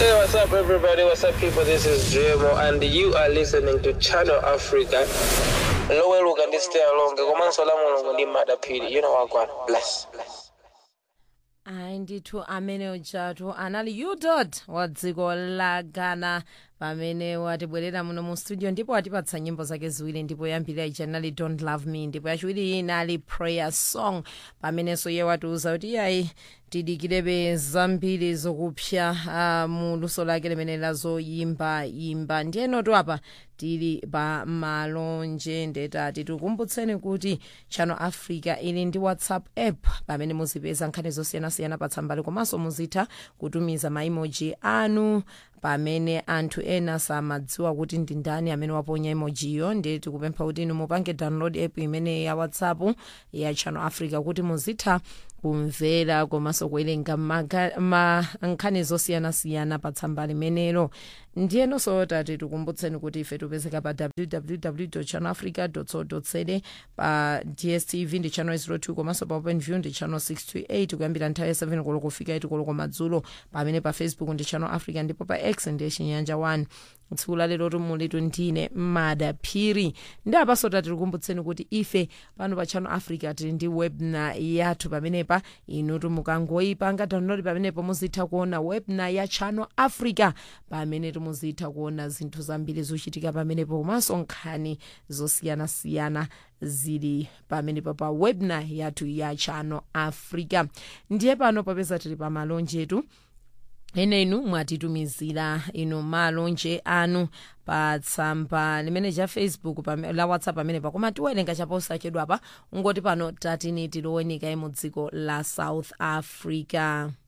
Hey, what's up, everybody? What's up, people? This is JMO, and you are listening to Channel Africa. loweluka ndi stay along komanso la mulungu ndi madaphiri you know wagwana bless bless ayi ndithu amene ujatu anali udot wa dziko la ghana pamene watibwerera muno mu studio ndipo watipatsa nyimbo zake ziwiri ndipo yambirira ija inali don't love me ndipo yachiwiri inali prayer song pamenenso iye watiuza kuti yayi tidikirebe zambiri zokupsya uh, mu luso lake limene lazoyimba yimba ndiyenotu apa tili pa malonje ndetati tikukumbutseni kuti channel africa ili ndi whatsapp app pamene muzipeza nkhani zosiyanasiyana pa tsambali komanso muzitha kutumiza maimoji anu pamene anthu ena samadziwa kuti ndi ndani amene waponya emojiyo ndiye tikupempha kuti inu mupange download app imene ya whatsapp ya channel africa kuti muzitha kumvera komanso kuwerenga maga- ma- nkhani zosiyanasiyana pa tsamba limenelo ndiyenonso tati tikumbutseni kuti ife tipezeka pa www channelafrica co za pa dstv ndi channel 02 komanso pa openview ndi channel 628 kuyambira nthawi ya 7 koloko kufika 8 koloko madzulo pamene pa facebook ndi channel africa ndipo pa x ndiye chinyanja 1 tsiku la lero tumulitu ndine madaphiri ndi apaso tati tikumbutseni kuti ife pano pa channel africa tili ndi webna yathu pamenepa inutu mukangoyipanga download pamenepo muzitha kuona webna ya channel africa pamene muzitha kuona zinthu zambiri zochitika pamenepo komanso nkhani zosiyanasiyana zili pamenepo pa webna yathu ya channel africa ndiye pano popeza tili pa malonjetu ene inu mwatitumizira inu malonje anu pa tsamba limene cha facebook pame- la whatsapp pamenepa koma tiwerenga chaposachedwapa ungoti pano tatini tilowenika mu dziko la south africa